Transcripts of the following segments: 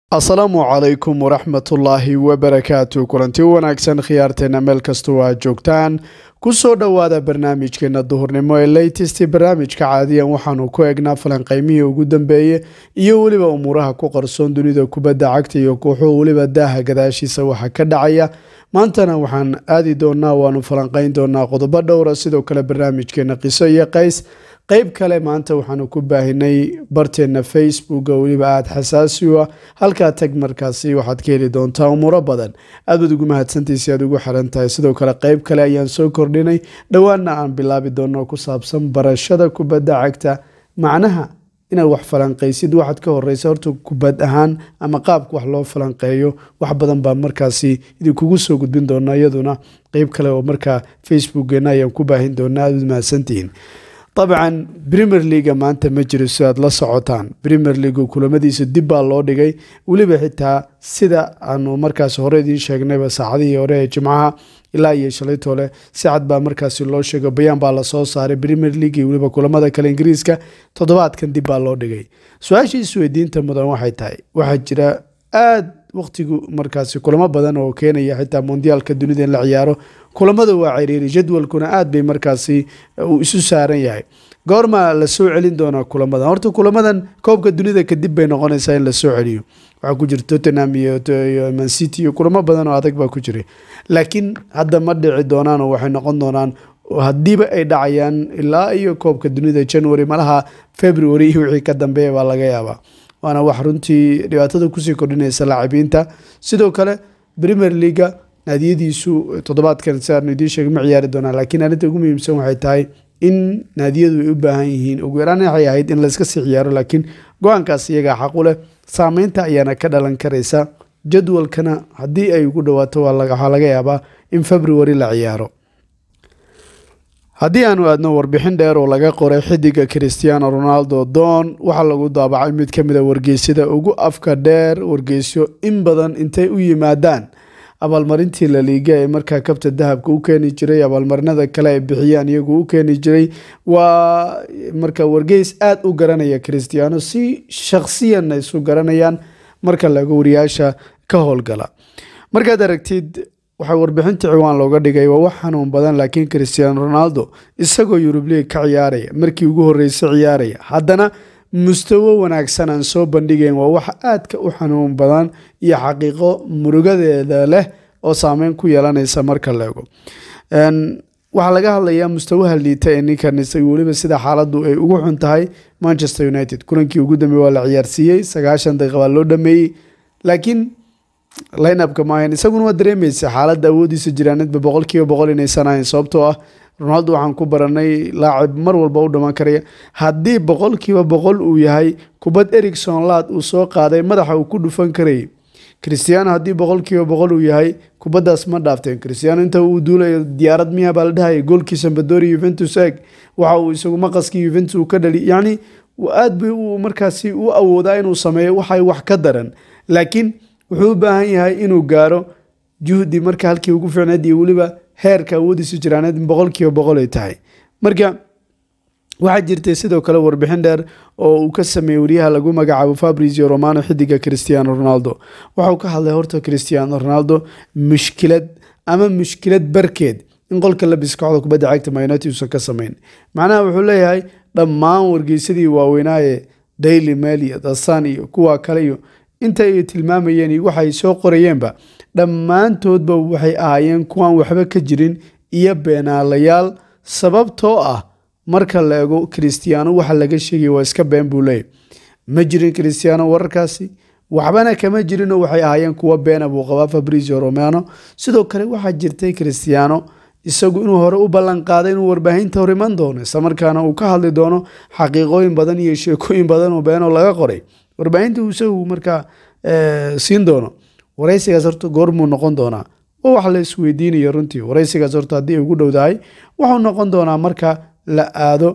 asalaamu calaykum waraxmatullaahi wabarakaatu kulanti wanaagsan khiyaarteena meel kastoo aad joogtaan kusoo dhowaada barnaamijkeena duhurnimo ee latest barnaamijka caadiyan waxaanu ku eegnaa falanqeymihii ugu dambeeye iyo weliba umuuraha ku qarsoon dunida kubadda cagta iyo kooxuhu weliba daaha gadaashiisa waxa ka dhacaya maantana waxaan aadi doonaa waanu falanqeyn doonaa qodobo dhowra sidoo kale barnaamijkeena qiso iyo qays qeyb kale maanta waxaanu ku baahinay barteena facebooka weliba aada xasaasi u ah halkaa tag markaasi waxaad ka heli doontaa umuuro badan aad baad ugu mahadsantaysay aad ugu xiran tahay sidoo kale qeyb kale ayaan soo kordhinay dhowaana aan bilaabi doono ku saabsan barashada kubadda cagta macnaha inaad wax falanqaysid waxaad ka horeysa horta kubad ahaan ama qaabka wax loo falanqeeyo wax badan baa markaasi idinkugu soo gudbin doona iyaduna qeyb kale oo markaa facebookgeena ayaan ku baahin doonaa aad ud mahadsantihiin dabcan premier leaga maanta ma jiro si aad la socotaan premier leagu kulamadiisa dib baa loo dhigay weliba xitaa sida aanu markaas hore idiin sheegnayba saacadihii hore ee jimcaha ilaa iyo shalaytoole si cad baa markaasi loo sheego bayaan baa lasoo saaray premier league iyo weliba kulamada kale ingiriiska toddobaadkan dib baa loo dhigay su-aashii isweydiinta mudan waxay tahay waxaa jira aada waqtigu markaasi kulamo badan oo keenaya xitaa mondiyaalka dunida in la ciyaaro kulamada waa ciriiri jadwalkuna aad bay markaasi uu isu saaran yahay goorma la soo celin doonaa kulamadan horta kulamadan koobka dunida kadib bay noqonaysaa in la soo celiyo waxaa ku jira tottenham iyo mancity iyo kulamo badan oo adag baa ku jiray laakiin hadda ma dhici doonaan oo waxay noqon doonaan haddiiba ay dhacayaan ilaa iyo koobka dunida january malaha february iyo wixii ka dambeeya baa laga yaabaa waana wax runtii dhibaatada kusii kordhinaysa laacibiinta sidoo kale premier leaga naadiyadiisu toddobaadkan si aanu idiin sheegay ma ciyaari doonaa laakiin arrinta ugu muhiimsan waxay tahay in naadiyadu ay u baahan yihiin ugu yaraan waxay ahayd in layska sii ciyaaro laakiin go-aankaas iyagaa xaq u leh saameynta ayaana ka dhalan karaysa jadwalkana haddii ay ugu dhawaato waxaa laga yaabaa in february la ciyaaro haddii aanu aadno warbixin dheer oo laga qoray xidiga christiano ronaldo doon waxaa lagu daabacay mid ka mid a wargeysyada ugu afka dheer wargeysyo in badan intay u yimaadaan abaalmarintii laliiga ee markaa kabta dahabka u keeni jiray abaalmarinada kale ay bixiyaan iyagu u keeni jiray waa marka wargeys aada u garanaya christiano si shakhsiyanna isu garanayaan marka laga wariyaasha ka howlgala markaad aragtid waxaa warbixinta ciwaan looga dhigay waa wax xanuun badan laakiin christiano ronaldo isagoo yurub league ka ciyaaraya markii ugu horreysay ciyaaraya haddana mustawo wanaagsan aan soo bandhigayn waa wax aadka u xanuun badan iyo xaqiiqo murugadeeda leh oo saameyn ku yeelanaysa marka leego waxaa laga hadlayaa mustawaha liita ee ninkan isaga weliba sida xaaladdu ay ugu xun tahay manchester united kulankii ugu dambeeye waa la ciyaarsiiyey sagaashan daqiiqa baa loo dhameeyey laakiin lineupka maahan isaguna waa dareemaysa xaaladda awoodiisa jiraanadba boqolkiiba boqol inaysan ahayn sababtoo ah ronaldo waxaan ku baranay laacib mar walba u dhamaan karaya haddii boqolkiiba boqol uu yahay kubad ericson laad uu soo qaaday madaxa uu ku dhufan karayay christiano haddii boqolkiiba boqol uu yahay kubaddaas ma dhaafteen christiano inta uu duulayo diyaarad miya baa la dhahaya goolkii sambadori yuventus eg waxa uu isagu maqaskii yuventus uu ka dhali yacni aad bay uu markaasi u awoodaa inuu sameeyo waxay wax ka daran laakiin wuxuu u baahan yahay inuu gaaro juhdi marka halkii ugu fiicneed iyo weliba heerka awoodiisa jiraaneed boqolkiiba boqol ay tahay marka waxaa jirtay sidoo kale warbixin dheer oo uu ka sameeyey wariyaha lagu magacaabo fabrizio romano xidiga christiano ronaldo waxauu ka hadlay horta christiano ronaldo mushkilad ama mushkilad barkeed in qolka labis kooxda kubadda cagta mayunited uusan ka samayn macnaha wuxuu leeyahay dhammaan wargeysadii waaweynaaye daily mail iyo dasan iyo kuwa kale iyo inta ay tilmaamayeen iyo waxay soo qorayeenba dhammaantoodba waxay ahaayeen kuwaan waxba ka jirin iyo beenaalayaal sababtoo ah marka la ego christiano waxa laga sheegaya waa iska been buu leeyay ma jirin christiano wararkaasi waxbana kama jirinoo waxay ahaayeen kuwa beena buu qabaa fabrizio romano sidoo kale waxaa jirtay christiano isagu inuu hore u ballan qaaday inuu warbaahinta hor iman doono islamarkaana uu ka hadli doono xaqiiqooyin badan iyo sheekooyin badan oo beenoo laga qoray warbaahinta uu isagu markaa siin doono waraysigaas horta goormuu noqon doonaa waa wax la isweydiinayo runtii waraysigaas horta haddii ay ugu dhowdahay wuxuu noqon doonaa marka la aado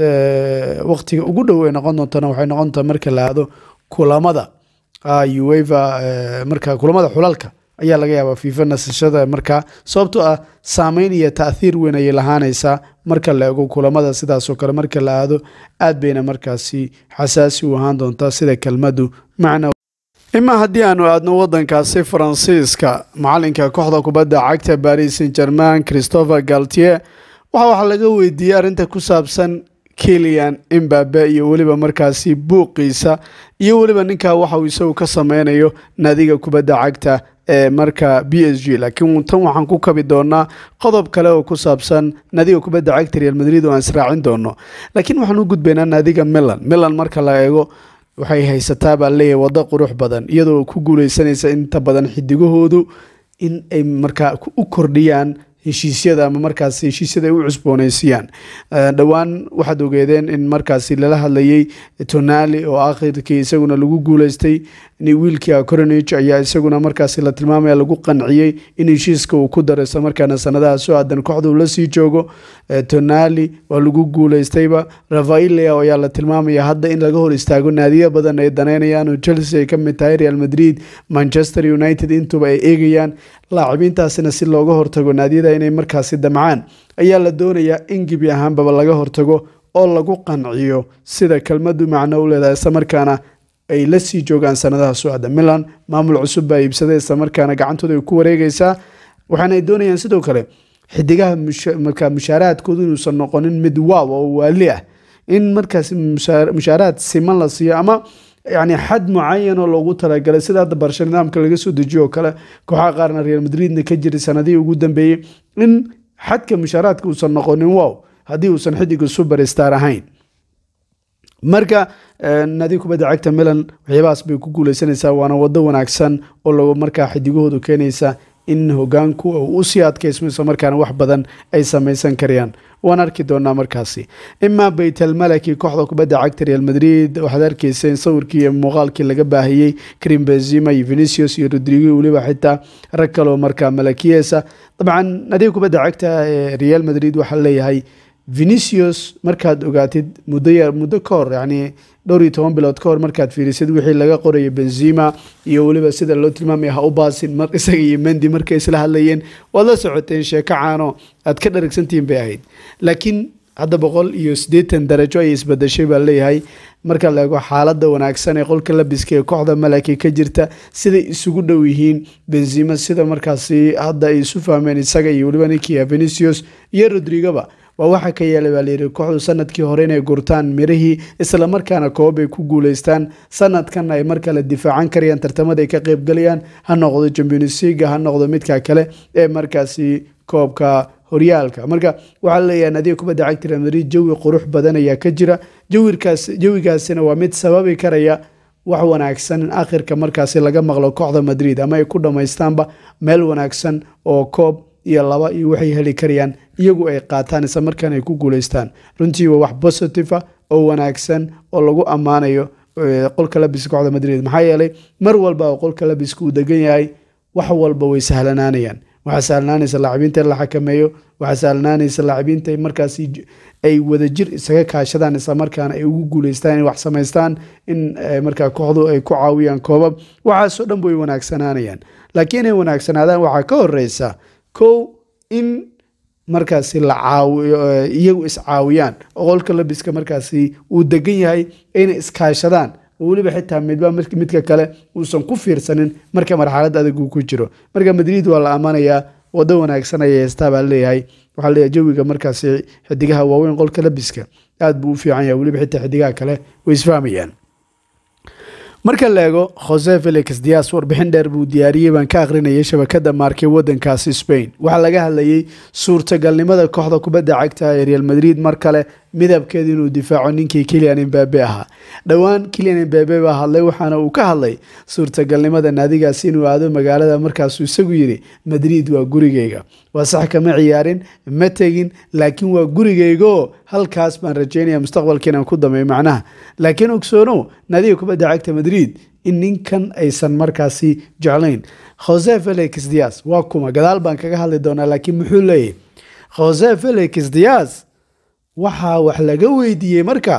waqtiga ugu dhow ay noqon doontana waxay noqon doontaa marka la aado kulamada ueva marka kulamada xulalka ayaa laga yaabaa fiifa nasashada markaa sababtoo ah saameyn iyo taathiir weyn ayay lahaanaysaa marka la ego kulamada sidaasoo kale marka la aado aad bayna markaasi xasaasi u ahaan doontaa sida kelmadu macna imaa haddii aanu aadno wadankaasi faransiiska macalinka kooxda kubadda cagta baris saint german christopher galtier waxa waxaa laga weydiiyey arrinta ku saabsan kilian imbabe iyo weliba markaasi buuqiisa iyo weliba ninkaa waxa uu isagu ka sameynayo naadiga kubadda cagta ee marka b s g laakiin tan waxaan ku kabi doonaa qodob kale oo ku saabsan naadiga kubadda cagta real madrid oo aan israacin doono laakiin waxaan u gudbaynaa naadiga milan milan marka la eego waxay haysataa baa leeyahay waddo qurux badan iyadoo ku guuleysanaysa inta badan xidigahoodu in ay markaa u kordhiyaan heshiisyada ama markaas heshiisyada ay u cusbooneysiiyaan dhowaan waxaad ogeedeen in markaasi lala hadlayay tonali oo akhirkii isaguna lagu guuleystay wiilkii coronage ayaa isaguna markaasi la tilmaamaya lagu qanciyey in heshiiska uu ku daro isla markaana sanadaha soo aadan kooxda uu la sii joogo tonali waa lagu guuleystayba rafailea ayaa la tilmaamaya hadda in laga hor istaago naadiya badan ay daneynayaan oo chelsea ay ka mid tahay real madrid manchester united intuba ay eegayaan laacibiintaasina si looga hortago naadiyada inay markaasi damcaan ayaa la doonayaa in gebi ahaanbaba laga hortago oo lagu qanciyo sida kelmadu macno u leedahay islamarkaana ay la sii joogaan sanadaha socda milan maamul cusub baa iibsaday islamarkaana gacantooda ay ku wareegaysaa waxaana ay doonayaan sidoo kale xidigaha markaa mushaaraadkoodu inuusan noqonin mid waaw oo waali ah in markaasi mushaaraad siman la siiyo ama yani xad mucayan oo loogu talagalay sida hadda barsha nidaamka laga soo dejiyo oo kale kooxaha qaarna real madridna ka jiray sanadihii ugu dambeeyey in xadka mushaaraadka uusan noqonin wow haddii uusan xidiga superstar ahayn marka naadi kubadda cagta milan waxyaabahaas bay ku guuleysanaysaa waana wado wanaagsan oo lagu markaa xidigahoodu keenaysa in hogaanku uu usii adkaysmo isla markaana wax badan ay samaysan karayaan waan arki doonaa markaasi imaa baytalmalaki kooxda kubadda cagta real madrid waxaad arkeysa in sawirkii iyo muuqaalkii laga baahiyey krim benzima iyo venicius iyo rodrigo weliba xitaa rag kaloo markaa malakiyesa dabcan nadiga kubadda cagta ee real madrid waxaa leeyahay venicius markaad ogaatid muddo muddo ka hor yani dhowr iyo toban bilood ka hor markaad fiirisid wixii laga qoraya benzima iyo weliba sida loo tilmaamaya ha u baasin mar isaga iyo mendi markay isla hadlayeen waad la socoteen sheeko caano aad ka dharagsantihiin bay ahayd laakiin hadda boqol iyo siddeetan darajo ayay isbadashay baa leeyahay marka la eego xaaladda wanaagsan ee qolka labiska ee kooxda malaki ka jirta siday isugu dhow yihiin benzima sida markaasi hadda ay isu fahmeen isaga iyo weliba ninkia venicius iyo rodrigoba waa waxa ka yeelay baa layidhi kooxdu sanadkii hore inay gurtaan mirihii islamarkaana koob ay ku guuleystaan sanadkan ay mar kale difaacan karayaan tartamada ay ka qeybgalayaan ha noqdo champions leaga ha noqdo midka kale ee markaasi koobka horyaalka marka waxaa leeyahay nadiga kubadda cagta real madrid jawi qurux badan ayaa ka jira jawirkaas jawigaasina waa mid sababi karaya wax wanaagsan in akhirka markaasi laga maqlo kooxda madrid ama ay ku dhammaystaanba meel wanaagsan oo koob iyo laba iyo waxay heli karayaan iyagu ay qaataan isla markaana ay ku guuleystaan runtii waa wax positive ah oo wanaagsan oo lagu ammaanayo qolka labiska kooxda madrid maxaa yeelay mar walba oo qolka labiska uu degan yahay wax walba way sahlanaanayaan waxaa sahlanaanaysa laacibiinta in la xakameeyo waxaa sahlanaanaysa laacibiinta markaas ay wadajir isaga kaashadaan islamarkaana ay ugu guuleystaan inay wax samaystaan in markaa kooxdu ay ku caawiyaan koobab waxaasoo dhan way wanaagsanaanayaan laakiin inay wanaagsanaadaan waxaa ka horeysa kow in markaasi la caawiyo iyagu iscaawiyaan oo qolka labiska markaasi uu degan yahay inay iskaashadaan oo weliba xitaa midba midka kale uusan ku fiirsanin marka marxalad adag uu ku jiro marka madrid waa la ammaanayaa wado wanaagsan ayay heystaa baa leeyahay waxaa leeyahay jawiga markaasi xidigaha waaweyn qolka labiska aad buu u fiican yahay weliba xitaa xidigaha kale way isfahmayaan marka la eego jose felix dias warbixin dheer buu diyaariyey baan ka akhrinayay shabakada maarkay wadankaasi spain waxaa laga hadlayay suurtagalnimada kooxda kubadda cagta ee real madrid mar kale midabkeeda inuu difaaco ninkii kilian imbabe ahaa dhowaan kilian imbabe baa hadlay waxaana uu ka hadlay suurtagalnimada naadigaasi inuu aado magaalada markaasuu isagu yidhi madrid waa gurigeyga waa sax kama ciyaarin ma tegin laakiin waa gurigeygaoo halkaas baan rajeynaya mustaqbalka inaan ku dameeyo macnaha laakiin ogsoonow naadiga kubadda cagta madrid in ninkan aysan markaasi jeclayn jose felix dias waa kuma gadaal baan kaga hadli doonaa laakiin muxuu leeyahy jose felix dias waxaa wax laga weydiiyey marka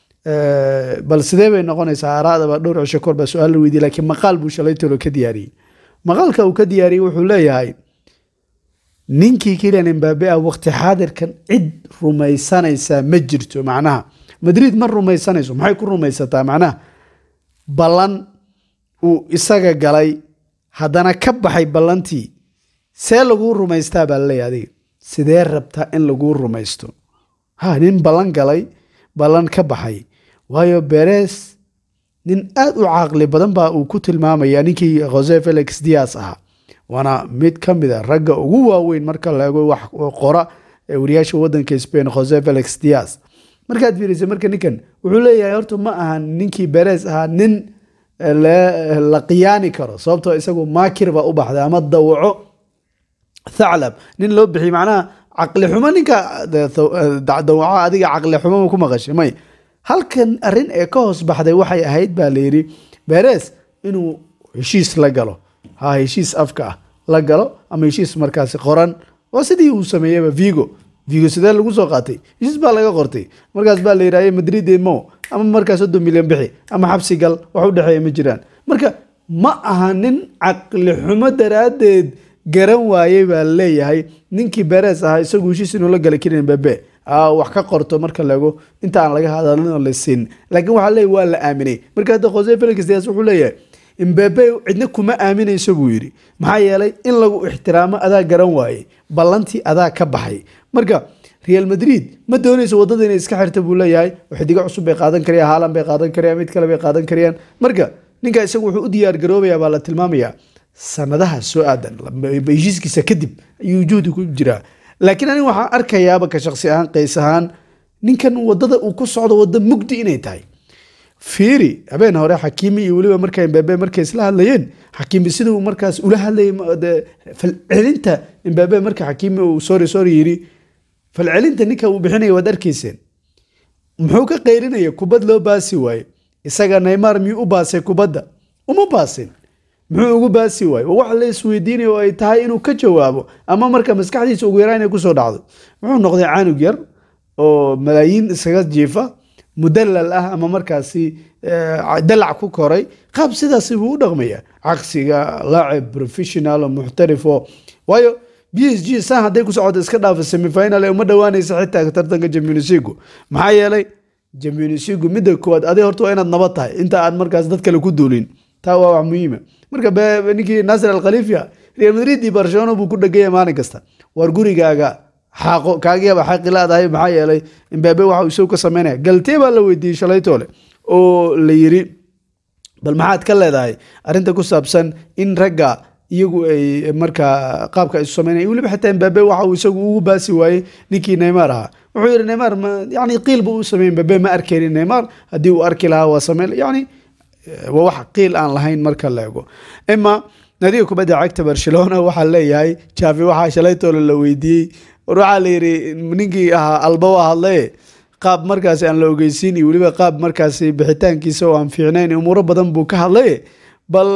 bal sidee bay noqonaysaa araadaba dhowr cisho kor baa su-aal la weydiiyey lakiin maqaal buu shalay tolo ka diyaariyey maqaalka uu ka diyaariyey wuxuu leeyahay ninkii kilian imbabe ah waqti xaadirkan cid rumaysanaysaa ma jirto macnaha madrid ma rumaysanayso maxay ku rumaysataa macnaha ballan uu isaga galay haddana ka baxay ballantii see laguu rumaystaa baa laleeyahy adiga sidee rabtaa in laguu rumaysto ha nin ballan galay ballan ka baxay waayo beres nin aad u caaqli badan baa uu ku tilmaamaya ninkii jose felix dias ahaa waana mid ka mid a ragga ugu waaweyn marka la eego wax qora ee wariyaasha wadanka spain jose felix dias markaad fiirisa marka ninkan wuxuu leeyahay horta ma aha ninkii beres ahaa nin la qiyaani karo sababtoo isagu maakir baa u baxday ama dawaco thaclab nin loo bixiy macnaha caqli xumo ninka dawaco adiga caqli xumo ku maqashay may halkan arrin ee ka hoos baxday waxay ahayd baa layidhi beres inuu heshiis la galo ha heshiis afka ah la galo ama heshiis markaasi qoran waa sidii uu sameeyeyba vigo vigo sidee lagu soo qaatay heshiis baa laga qortay markaas baa la yidhahye madrid mo ama markaa soddon milyan bixi ama xabsi gal wax u dhexeeya ma jiraan marka ma aha nin caqli xumo daraaddeed garan waayey baa leeyahay ninkii beres ahaa isagu heshiis inuu la galay kilian bebe wax ka qorto marka laego inta aan laga hadalin oo la siin laakiin waxaa leeyahy waa la aaminay marka hadda jose felix dias wuxuu leeyahay imbebe cidna kuma aaminayso buu yidhi maxaa yeelay in lagu ixtiraamo adaa garan waayey ballantii adaa ka baxay marka real madrid ma doonayso waddada inay iska xirta buu leeyahay xidigo cusub bay qaadan karayaan haalan bay qaadan karayaan mid kale bay qaadan karayaan marka ninka isagu wuxuu u diyaar garoobayaa baa la tilmaamayaa sanadaha soo aadan heshiiskiisa kadib ayuu juhdi ku jiraa laakiin aniga waxaan arkayaaba ka shaqsi ahaan qays ahaan ninkan wadada uu ku socdo wadda mugdi inay tahay fiiri habeen hore xakiimi iyo weliba marka imbabe markay isla hadlayeen xakiimi siduu markaas ula hadlayay falcelinta imbabe marka xakiimi uu sorry sorry yiri falcelinta ninka uu bixinaya waad arkayseen muxuu ka qaylinaya kubad loo baasi waaye isaga neymar miyuu u baasay kubadda uma baasin muxuu ugu baasi waaye wax la isweydiinaya oo ay tahay inuu ka jawaabo ama marka maskaxdiisa ugu yaraa inay kusoo dhacdo muxuu noqday canug yar oo malaayiin iskaga jiifa mudalal ah ama markaasi dalac ku koray qaab sidaasi buu u dhaqmaya caqsiga laacib professional oo muxtarif oo waayo b s g san hadday ku socoto iska dhaafa semifinal ee uma dhowaanaysa xitaa tartanka jamionisigu maxaa yeelay jamionisigu midda koowaad adig horta waa inaad nabad tahay inta aad markaas dad kale ku duulin taa waa wax muhiima marka ninkii nasir alkhaliifia real madrid iyo barcelona buu ku dhegaya maalin kasta war gurigaaga xaaqo kaagiaba xaqi laadahay maxaa yeelay imbabe waxa uu isagu ka sameynaya galtee baa la weydiiyey shalaytoole oo la yiri bal maxaad ka leedahay arrinta ku saabsan in ragga iyagu ay markaa qaabka ay isu sameynaya weliba xitaa imbabe waxa uu isagu ugu baasi waayey ninkii neymar ahaa wuxuu yidhi neymar yani qiil buu u sameeyey imbabe ma arkaynin neymar haddii uu arki lahaa waa sameyn yani waa wax qiil aan lahayn marka la ego ima nadiga kubadda cagta barcelona waxaa leeyahay jaafi waxaa shalaytoole la weydiiyey war waxaa la yidhi ninkii ahaa alba waa hadlaye qaab markaasi aan la ogeysiin iyo weliba qaab markaasi bixitaankiisa oo aan fiicnayn umuuro badan buu ka hadlaye bal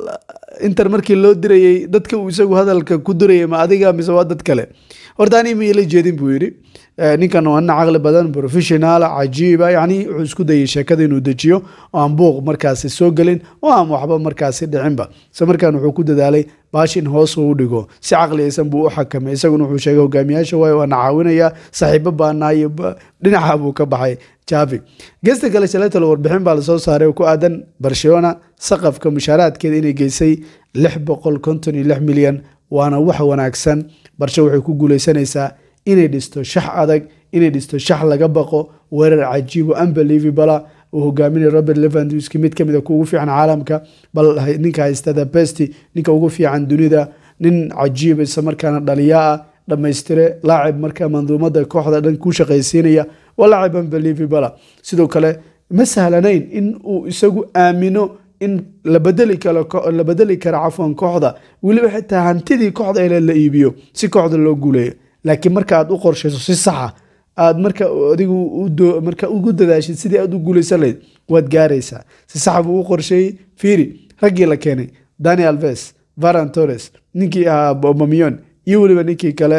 inter markii loo dirayey dadka uu isagu hadalka ku dirayay ma adiga mise waa dad kale horta ani ma ila jeedin buu yidhi ninkan waa nin caqli badan professional cajiiba yani wuxuu isku dayay sheekada inuu dejiyo oo aan buuq markaasi soo gelin oo aan waxba markaasi dhicinba isla markaan wuxuu ku dadaalay baash in hoos uu dhigo si caqliyaysan buu u xakamay isaguna wuxuu sheegay hogaamiyaasha waayo waana caawinaya saaxiibo baanaayo dhinaca buu ka baxay javi geesta kale shalaytalo warbixin baa lasoo saaray oo ku aadan barcelona saqafka mushaaraadkeeda inay geysay lix boqol konton iyo lix milyan waana wax wanaagsan barshe waxay ku guuleysanaysaa inay dhisto shax adag inay dhisto shax laga baqo weerar cajiibo unbelievable uu hogaaminaya robert levandowski mid kamid a kuugu fiican caalamka bal ninka haystada besti ninka ugu fiican dunida nin cajiiba isla markaana dhaliyaa ah dhammaystire laacib marka manduumada kooxda dhan ku shaqaysiinaya waa laacib unbelievable sidoo kale ma sahlanayn in uu isagu aamino in la bedeli karo la bedeli karo cafwan kooxda weliba xitaa hantidii kooxda ele la iibiyo si kooxda loo guuleeyo laakiin marka aad u qorshayso si saxa aad marka adigu marka ugu dadaashid sidii aad u guulaysan lahayd waad gaaraysaa si saxa buu u qorsheeyey fiiri raggii la keenay dani alves varan torres ninkii ahaa bomamion iyo weliba ninkii kale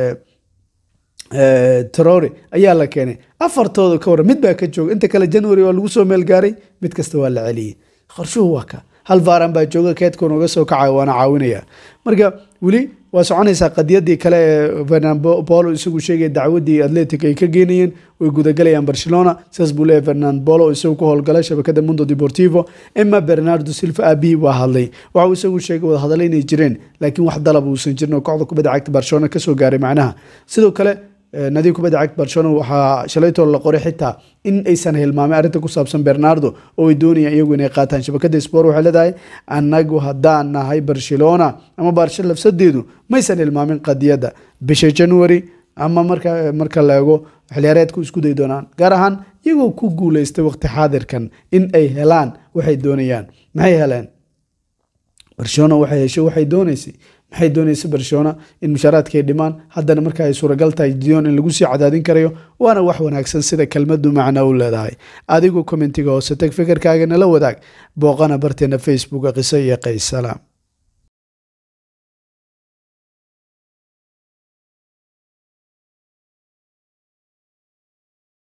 trore ayaa la keenay afartooda ka waran mid baa ka jooga inta kale january waa lagu soo meel gaaray mid kasta waa la celiyey qorshuhu waa ka hal varan baa jooga keedka nooga soo kacaya waana caawinaya marka weli waa soconaysaa qadiyadii kale ee fernandbolo isagu sheegaya dacwadii atletic ay ka geenayeen way gudagalayaan barcelona sidaas buu leeyahy fernandbolo isagu ku howlgalay shabakada mundo deportivo emma bernardo silva abihi waa hadlay waxa uu isagu sheegay wadahadalay inay jireen laakiin wax dalab uusan jirin oo kooxda kubadda cagta barcelona kasoo gaaray macnaha sidoo kale nadiib kubadda cagta barcelona waxaa shalaytoo la qoray xitaa in aysan hilmaamay arrinta ku saabsan bernardo oo ay doonayaan iyagu inay qaataan shabakada sport waxay leedahay annagu haddaan nahay barcelona ama barsha lafsadeedu maysan hilmaamin qadiyadda bisha january ama marka marka la eego xiliyaareedku isku day doonaan gaar ahaan iyagoo ku guuleystay waqti xaadirkan in ay helaan waxay doonayaan maxay heleen barcelona waxay heshay waxay dooneysay maxay doonaysa barcelona in mushaaraadka ay dhimaan haddana marka ay suuragal tahay dion in lagu sii cadaadin karayo waana wax wanaagsan sida kelmadu macna u leedahay adigu kommentiga hoose tag fikirkaaga nala wadaag booqana barteena facebooka qiso iyo qays salaam